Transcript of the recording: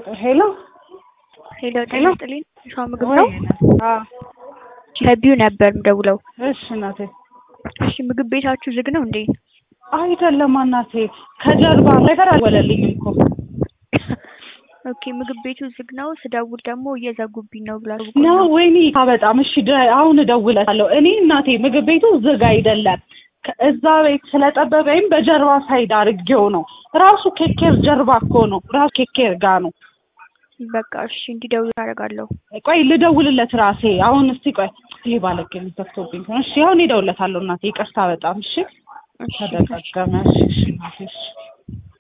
ሄሎ ሄሎ ጤና ሄሎ ይስጥልኝ። ሸዋ ምግብ ወይ ነው። አዎ ከቢዩ ነበር ምደውለው። እሺ እናቴ እሺ ምግብ ቤታችሁ ዝግ ነው እንዴ? አይደለም እናቴ ከጀርባ ነገር አልወለልኝም እኮ ኦኬ ምግብ ቤቱ ዝግ ነው። ስደውል ደግሞ እየዘጉብኝ ነው ብላ ነው ወይኔ በጣም እሺ ደ- አሁን እደውልለታለሁ እኔ እናቴ ምግብ ቤቱ ዝግ አይደለም ከ- እዛ ቤት ስለጠበበኝ በጀርባ ሳይድ አድርጌው ነው ራሱ ኬኬር ጀርባ እኮ ነው ራሱ ኬኬር ጋ ነው በቃ እሺ እንዲደውል አደርጋለሁ። ቆይ ልደውልለት ራሴ አሁን እስቲ ቆይ ይሄ ባለጌ ተፍቶብኝ ነው እሺ አሁን እደውልለታለሁ እናቴ ይቅርታ በጣም እሺ እሺ ተደጋገመ እሺ እሺ እናቴ እሺ